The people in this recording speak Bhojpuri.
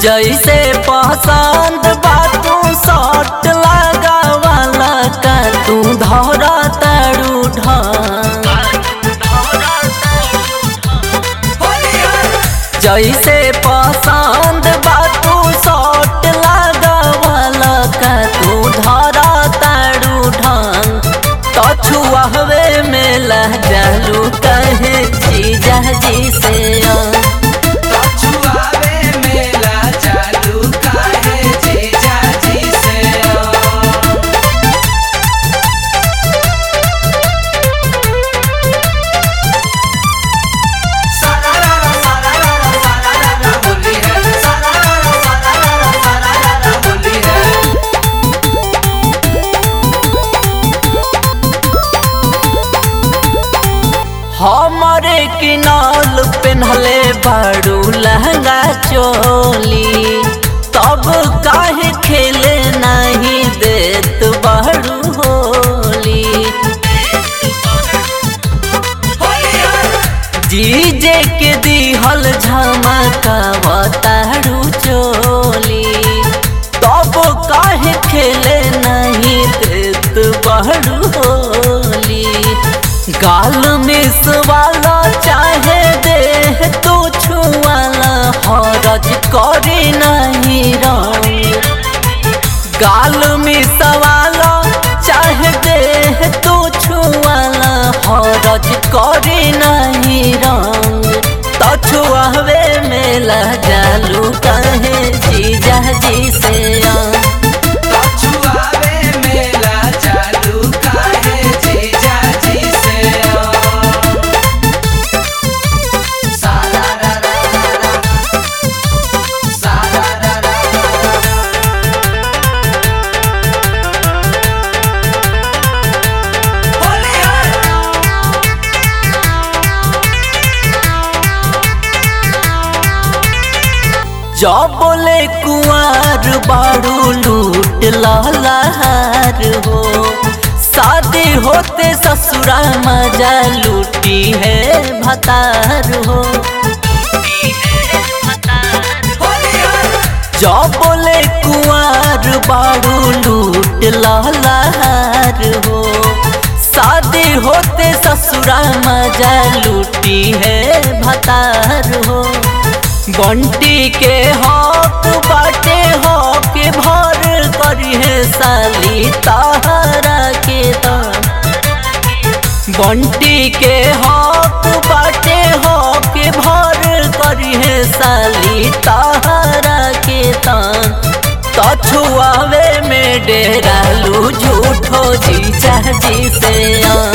जैसे पसंद बा तू शर्ट लगावाला का तू धरा तारू ढंग जैसे पसंद बा तू शर्ट लगावाला का तू धरा तारू ढंग तो छुआवे में लह जालू कहे जीजा जी से आ। छुआवे मेला चालू काहे जीजा जी से सारारा सारारा सारारा होली है सारारा सारारा सारारा होली है हमारे किनाल पेन्हले बाड़ू लहंगा चोली तब काहे खेले नहीं देत बाड़ू होली होली है जीजे के दिहल झमकावा तारू चोली तब काहे खेले नहीं देत बाड़ू होली गाल में सवाला चाहे देह तो छुआला हरज करे नहीं रंग गाल में सवाला चाहे देह तो छुआला हरज करे नहीं रंग तो छुआवे में लजालू कहे जीजा जी से आ। छुआवे मेला चालू काहे जीजा जी से सारारा सारारा होली है जब बोले कुंवर बाड़ू लूट लहर हो शादी होते ससुरा मजा लूटी है भतार हो होली है जब बोले कुंवर बाड़ू लूट लहर हो शादी होते ससुरा मजा लूटी है भतार हो बंटी के हक बाटे हक भर करी है साली तारा के दान बंटी के हक बाटे हक भर करी है साली तारा के तान तछुआवे में डेरालू झूठो जीजा जी से आ